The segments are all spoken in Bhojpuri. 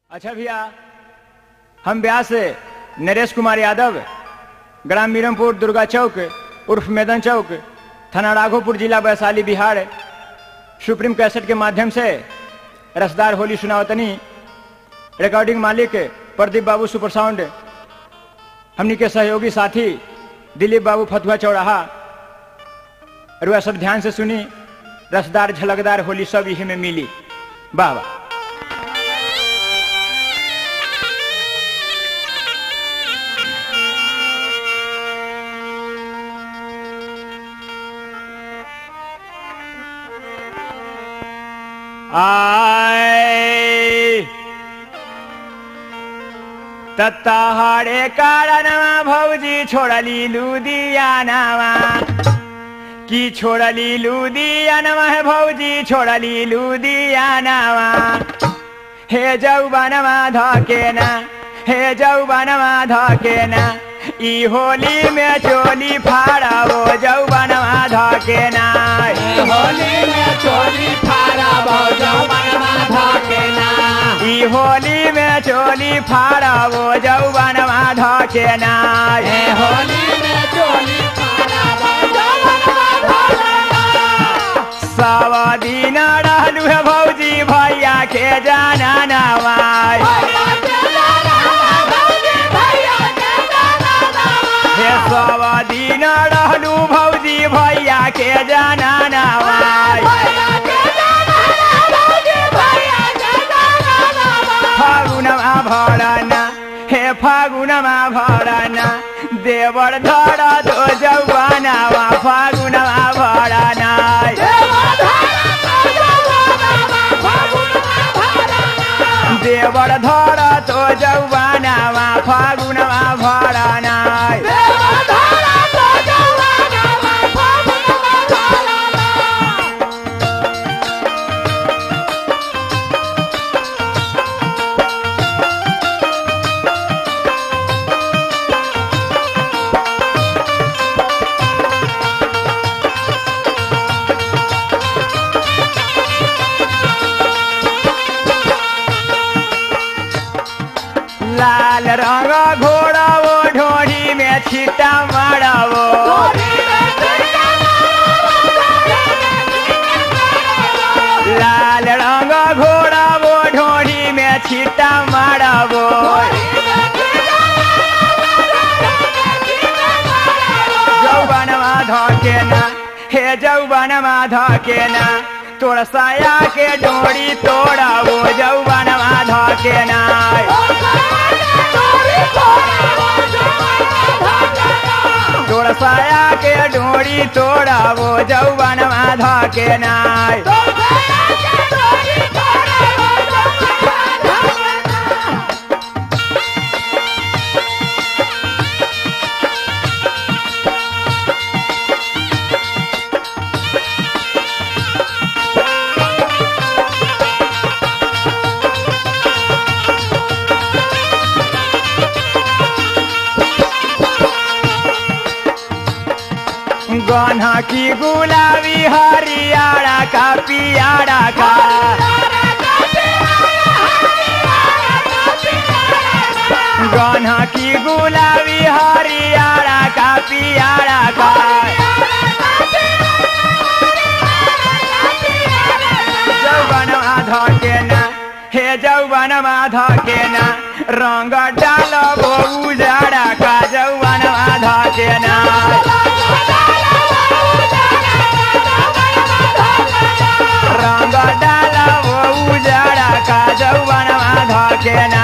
अच्छा भैया हम ब्याह से नरेश कुमार यादव ग्राम मीरमपुर दुर्गा चौक उर्फ मैदान चौक थाना राघोपुर जिला वैशाली बिहार सुप्रीम कैसेट के माध्यम से रसदार होली सुनावतनी रिकॉर्डिंग मालिक प्रदीप बाबू सुपर साउंड हमनी के सहयोगी साथी दिलीप बाबू फतुहा चौराहा रुआ सब ध्यान से सुनी रसदार झलकदार होली सब यही में मिली वाह वाह आए तत्ताहारे कारणमा भौजी छोडली लुधियानामा कि छोडली लुधियानामा हे भौजी छोडली लुधियानामा हे जौवनमा धकेन हे जौवनमा धकेन ई होली में चोली फाड़ाओ जौवनमा धकेन होली में चोली फारा भौजो मनमा धकेना ई होली में चोली फाड़ाओ जौवनमा धकेन ए होली में चोली फारा भौजो मनमा धकेना सब दिन रहलू हे भौजी भैया के जाना नवाई भैया के लाला भौजी भैया के लाला हे सब दिन रहलू भौजी भैया के जाना नवाई भैया के लाला भौजी भैया के लाला फागुनमा भरना हे फागुनमा भरना देवर धर दो जौवनामा फागुनमा भरना देवर धर तो जौवनामा फागुनमा भरना लाल रंग घोड़ावो ढोढ़ी में छिटा मारवो लाल रंग घोड़ावो ढोढ़ी में छिटा मारवो जौवनमा धकेना हे जौवनमा धकेना तोर साया के डोरी तोड़ावो जौवनमा धकेना तोर साया के डोरी तोड़ावो जौवनमा धकेना गन्हा की गुलाबी हरियाड़ा का पियाड़ा का गन्हा की गुलाबी हरियाड़ा का पियाड़ा का जौवनमा धकेना हे जौवनमा धकेना रंग डाल उजाड़ा का जौवनमा धकेना रंग डाल उजाड़ा का जौवनमा धकेना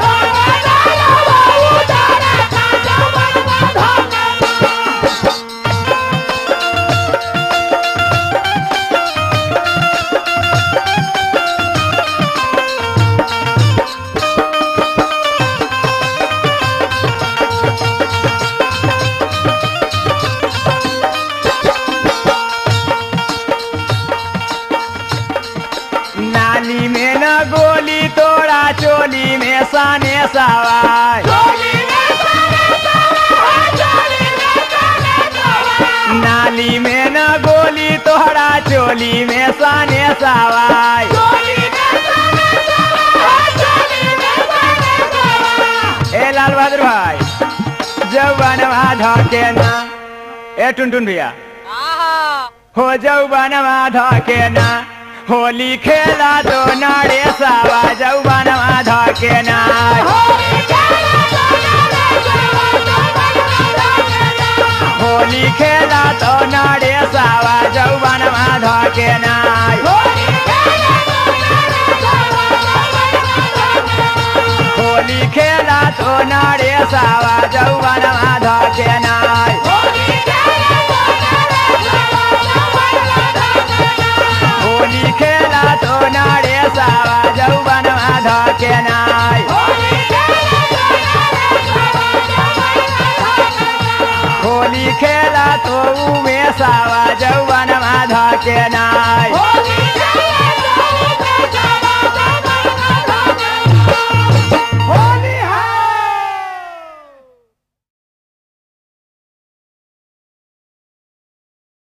नाली में न गोली तोड़ा चोली में साने सवाई नाली में न गोली तोड़ा चोली में साने सवाई चोली में धके ना ए टुनटुन भैया हो जौवनमा धके ना होली खेला तो नारे सावा जौवनमा धके ना होली खेला तो नारे सावा जौवनमा धके ना होली खेला तो नारे सावा जौवनमा धके ना होली खेला तो नारे सावा जौवनमा धके ना होली खेला तो उमे सावा जौवनमा धके ना